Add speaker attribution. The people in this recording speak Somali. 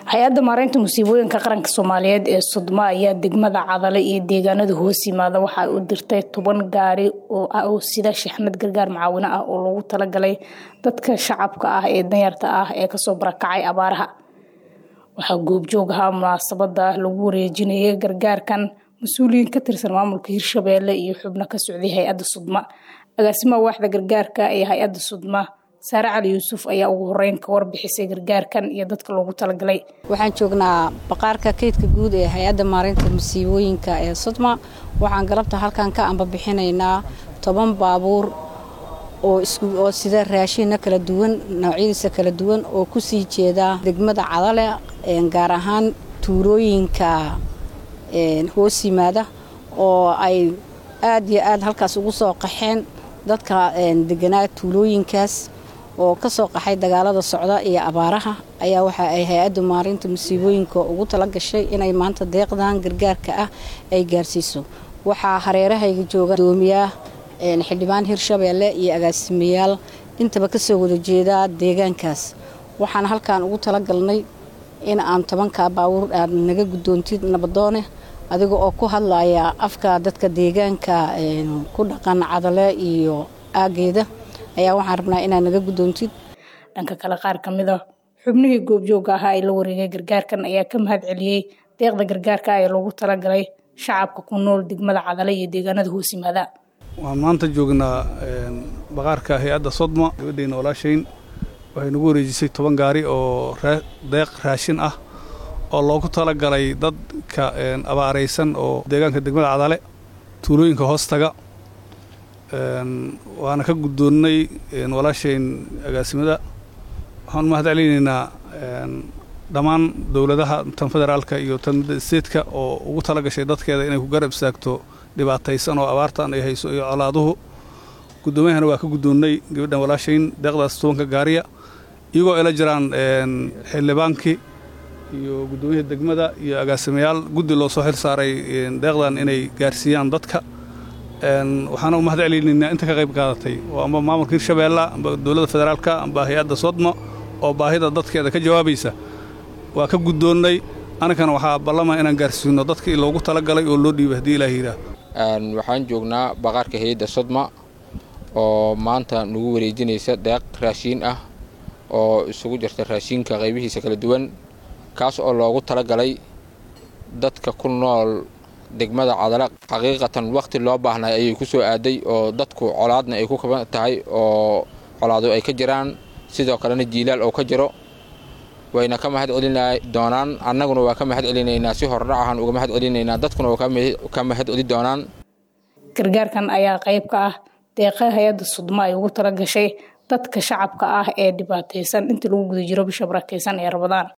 Speaker 1: hay-adda maareynta musiibooyinka qaranka soomaaliyeed ee sudma ayaa degmada cadale iyo deegaanada hoos yimaada waxay u dirtay toban gaari oo ah oo sida shixnad gargaar macaawino ah oo loogu talagalay dadka shacabka ah ee danyarta ah ee kasoo barakacay abaaraha waxaa goobjoog ahaa munaasabada lagu wareejinayay gargaarkan mas-uuliyiin ka tirsan maamulka hirshabeelle iyo xubno ka socday hay-adda sudma agaasimaha waaxda gargaarka ee hay-adda sudma saare cali yuusuf ayaa ugu horeyn ka warbixisay gargaarkan iyo dadka loogu talagalay
Speaker 2: waxaan joognaa baqaarka kaydka guud ee hay-adda maareynta musiibooyinka ee sudma waxaan galabta halkan ka ambabixinaynaa toban baabuur oo sida raashinna kala duwan noocyadiisa kala duwan oo kusii jeeda degmada cadale gaar ahaan tuulooyinka hoos yimaada oo ay aad iyo aad halkaas ugu soo qaxeen dadka deganaa tuulooyinkaas oo ka soo qaxay dagaalada socda iyo abaaraha ayaa waxa ay hay-adda maarinta musiibooyinka ugu tala gashay inay maanta deeqdan gargaarka ah ay gaarsiiso waxaa hareerahayga jooga doomiyaah xildhibaan hirshabeelle iyo agaasimayaal intaba kasoo wada jeedaa deegaankaas waxaan halkan ugu talagalnay in aan tobankaa baawuur aad naga guddoontid nabadoone adiga oo ku hadlaya afka dadka deegaanka ku dhaqan cadale iyo aageeda ayaa waxaan rabnaa inaad naga guddoontid
Speaker 1: dhanka kale qaar ka mid a xubnihii goobjooga ahaa ee la wareegay gargaarkan ayaa ka mahad celiyey deeqda gargaarka ee loogu talagalay shacabka ku nool degmada cadale iyo deegaanada hoos yimaada
Speaker 3: waxaan maanta joognaa baqaarka hay-adda sodma gabadheyna walaashayn waxay nagu wareejisay toban gaari oo deeq raashin ah oo loogu talagalay dadka abaaraysan oo deegaanka degmada cadale tuulooyinka hoostaga waana ka guddoonnay walaashayn agaasimada waxaan mahad celinaynaa dhammaan dowladaha tan federaalka iyo tan midda steedka oo ugu tala gashay dadkeeda inay ku garab istaagto dhibaataysan oo abaartan ay hayso iyo colaaduhu guddoomiyahana waa ka guddoonnay gabadhan walaashayn deeqdaas tobanka gaariya iyagoo ila jiraan xildhibaankii iyo guddoomiyaha degmada iyo agaasimayaal guddi loo soo xil saaray deeqdan inay gaarsiiyaan dadka waxaana u mahad celinaynaa inta ka qayb qaadatay oo amba maamulka hirshabeella amba dowladda federaalka amba hay-adda sodmo oo baahida dadkeeda ka jawaabaysa waa ka guddoonnay anagana waxaa ballama inaan gaarsiino dadkii loogu talagalay oo loo dhiibay haddii ilaah yidhaah
Speaker 4: waxaan joognaa baqaarka hay-adda sodma oo maanta nagu wareejinaysa deeq raashiin ah oo isugu jirta raashiinka qaybihiisa kala duwan kaas oo loogu talagalay dadka ku nool degmada cadale xaqiiqatan wakhti loo baahnay ayay ku soo aaday oo dadku colaadna ay ku kaban tahay oo colaado ay ka jiraan sidoo kalena jiilaal oo ka jiro wayna ka mahad celina doonaan annaguna waa ka mahad celinaynaa si hordhac ahaan uga mahad celinaynaa dadkuna waa ka mahad celi doonaan
Speaker 1: gargaarkan ayaa qayb ka ah deeqa hay-adda sudmo ay ugu tala gashay dadka shacabka ah ee dhibaataysan intii lagu guda jiro bisha barakaysan ee rabadaan